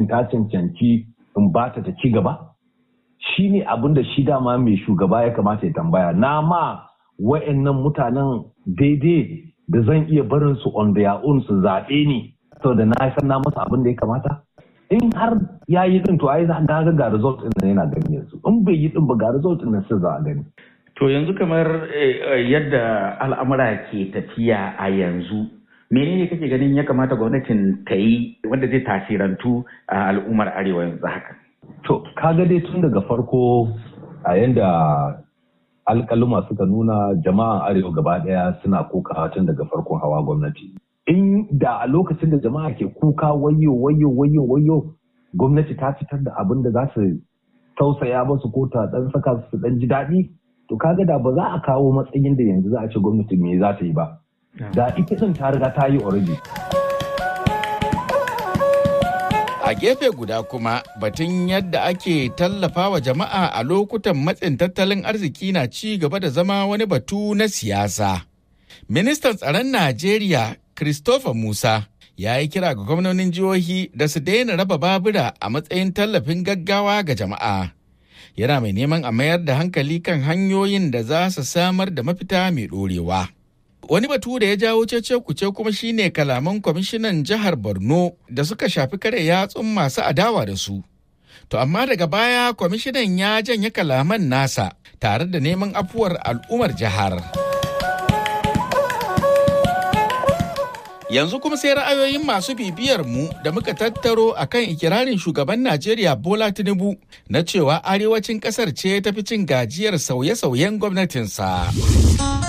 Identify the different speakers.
Speaker 1: ta cancanci in ba ta ta ci gaba shi ne abin da shi dama mai shugaba ya kamata ya tambaya na ma wa'annan mutanen daidai da zan iya barin su on their own su zaɓe ni saboda na san na masa abin da ya kamata in har ya yi din to ai za ga ga result din yana gani yanzu in bai yi din ba ga result din sai za a gani
Speaker 2: to yanzu kamar yadda al'amura ke tafiya a yanzu menene kake ganin ya kamata gwamnatin ta yi wanda zai tasirantu a al'ummar arewa yanzu haka
Speaker 1: to kaga dai tun daga farko a yanda alkaluma suka nuna jama'an arewa gaba daya suna kokawa tun daga farkon hawa gwamnati in da a lokacin da jama'a ke kuka wayo wayo wayo wayo gwamnati ta fitar da abin da za su tausaya masu ko ta dan saka su dan ji daɗi to kaga da ba za a kawo matsayin da yanzu za a ce gwamnati me za ta yi ba da ita din ta riga ta yi already
Speaker 3: A gefe guda kuma batun yadda ake tallafa wa jama'a a lokutan matsin tattalin arziki na ci gaba da zama wani batu na siyasa. Ministan tsaron Najeriya Christopher Musa ya yi kira ga gwamnonin jihohi da su daina raba babura a matsayin tallafin gaggawa ga jama'a. Yana mai neman a mayar da hankali kan hanyoyin da za su samar da mafita mai ɗorewa. Wani batu da ya jawo cece kuce kuma shine kalaman kwamishinan jihar Borno da suka shafi kare yatsun masu adawa da su. To amma daga baya kwamishinan ya janye kalaman nasa tare da neman afuwar al'ummar jihar. Yanzu kuma sai ra'ayoyin masu bibiyar mu da muka tattaro akan ikirarin shugaban Najeriya Bola Tinubu na cewa arewacin kasar ce tafi cin gajiyar sauye-sauyen gwamnatinsa.